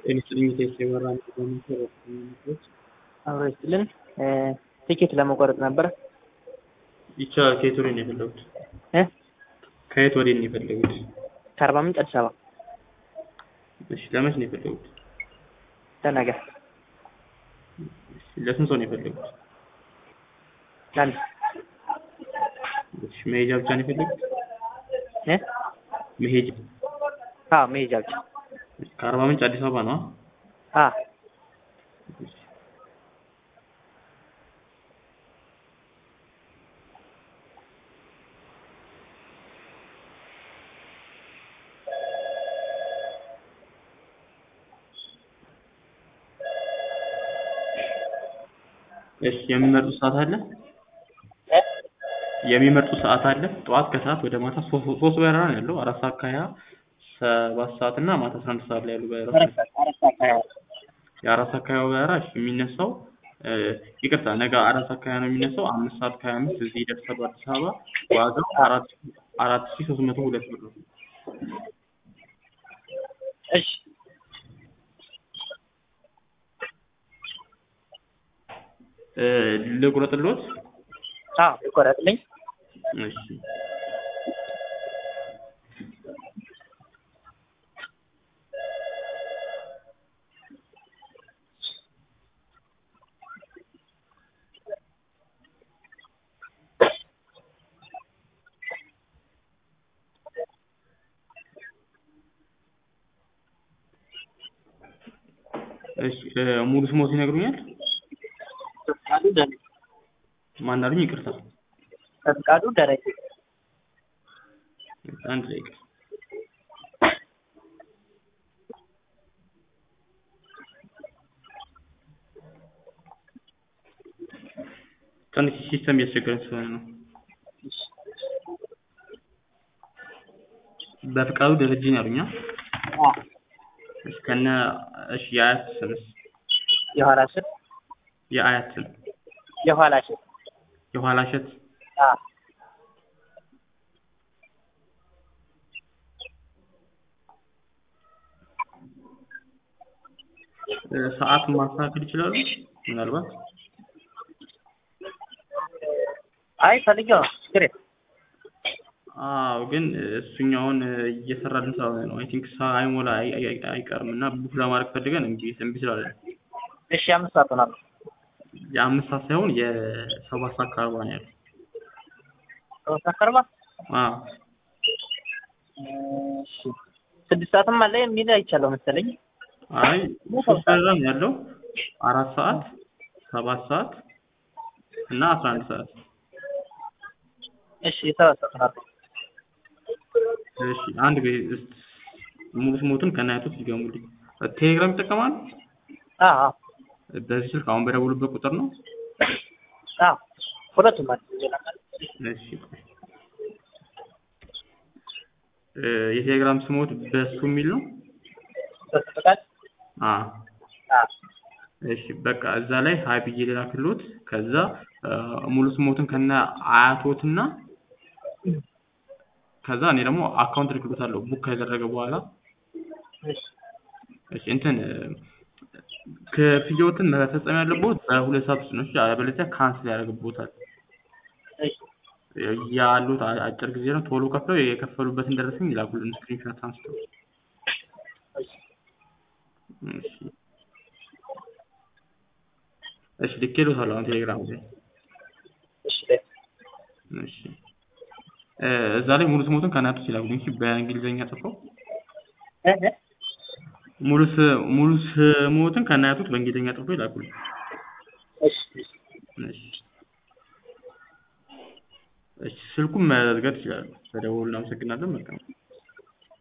ኤሌክትሪክ የበራ ነገሮች አብሮ ይስጥልን። ቲኬት ለመቆረጥ ነበረ። ይቻላል። ከየት ወዴት ነው የፈለጉት? እ ከየት ወዴት ነው የፈለጉት? ከአርባ ምንጭ አዲስ አበባ እሺ፣ ለመች ነው የፈለጉት? ለነገ እሺ፣ ለስንት ሰው ነው የፈለጉት? ለአንድ እሺ፣ መሄጃ ብቻ ነው የፈለጉት? እ መሄጃ አዎ መሄጃ ብቻ። ከአርባ ምንጭ አዲስ አበባ ነው? አ እሺ። እሺ የሚመርጡ ሰዓት አለ? እ የሚመርጡ ሰዓት አለ? ጠዋት ከሰዓት ወደ ማታ ሶስት ሶስት በረራ ነው ያለው። አራት ሰዓት ከሀያ ሰባት ሰዓት እና ማታ አስራ አንድ ሰዓት ላይ ያሉ በረራዎች አራት ሰዓት አራት ሰዓት ከሀያ የአራት ሰዓት ከሀያ በረራ እሺ የሚነሳው እ ይቅርታ ነገ አራት ሰዓት ከሀያ ነው የሚነሳው። አምስት ሰዓት ከሀያ አምስት እዚህ ይደርሳሉ አዲስ አበባ። ዋጋው አራት አራት ሺህ ሶስት መቶ ሁለት ብር ነው። እሺ እ ልቁረጥልዎት? አዎ ይቆረጥልኝ። እሺ እሺ እ ሙሉ ስሞት ይነግሩኛል? ፈቃዱ ደረጀ ማን አሉኝ? ይቅርታ ፈቃዱ ደረጀ አንድ ደቂቃ ትንሽ ሲስተም እያስቸገረን ስለሆነ ነው። በፍቃዱ ደረጀ ነው ያሉኝ? አ? አ እሺ ከነ እሺ የአያት ስምስ? የኋላ ስም የአያት ስም የኋላ ስም የኋላ እሸት አ እ ሰዓት ማስተካከል ይችላሉ? ምናልባት አይ ፈልጌው ነው ችግር የለም። አዎ ግን እሱኛውን እየሰራልን ስላልሆነ ነው። አይ ቲንክ ሳይሞላ አይ- አይ- አይቀርም እና ቡክ ለማድረግ ፈልገን እምቢ እምቢ ስላለን እሺ አምስት ሰዓት ሆናል። የአምስት ሰዓት ሳይሆን የሰባት ሰዓት ከአርባ ነው ያለው። ሰባት ሰዓት ከአርባ አዎ እሺ ስድስት ሰዓትም አለ የሚል አይቻለሁ መሰለኝ። አይ ሶስት በረራ ነው ያለው። አራት ሰዓት፣ ሰባት ሰዓት እና አስራ አንድ ሰዓት። እሺ ሰባት ሰዓት ሆናል። እሺ አንድ ጊዜ እስኪ ሙሉ ስሞትን ከናያቶት ይገሙልኝ። ቴሌግራም ይጠቀማሉ? አ አ በዚህ ስልክ አሁን በደውሉበት ቁጥር ነው? አ ሁለቱም አለ ሌላ ካለ እሺ እ የቴሌግራም ስሞት በሱ የሚል ነው? ሶስት ፈቃድ አ አ እሺ በቃ እዛ ላይ ሀይ ብዬ ልላክልዎት። ከዛ እ ሙሉ ስሞትን ከነ አያቶትና ከዛ እኔ ደግሞ አካውንት ልክሎታለሁ ቡክ ካደረገ በኋላ እሺ እሺ እንትን እ ክፍያዎትን መፈጸም ያለብዎት በሁለት ሰዓት ውስጥ ነው። እሺ አለበለዚያ ካንስል ያደርግብዎታል። እሺ ያሉት አ- አጭር ጊዜ ነው። ቶሎ ከፍለው የከፈሉበትን ደረሰኝ ይላኩልን ስክሪንሾት አንስተው። እሺ እሺ እሺ ልኬልዎታለሁ አሁን ቴሌግራም ላይ። እሺ ላይ እሺ እ እዛ ላይ ሙሉ ስሞትን ከናያቶት ይላኩልኝ። እሺ በእንግሊዝኛ ጽፈው እ እ ሙሉ ስ- ሙሉ ስሞትን ከናያቶት በእንግሊዝኛ ጽፈው ይላኩልኝ። እሺ እሺ እሺ እሺ ስልኩን መዝጋት ይችላሉ። በደወሉ እናመሰግናለን። መልካም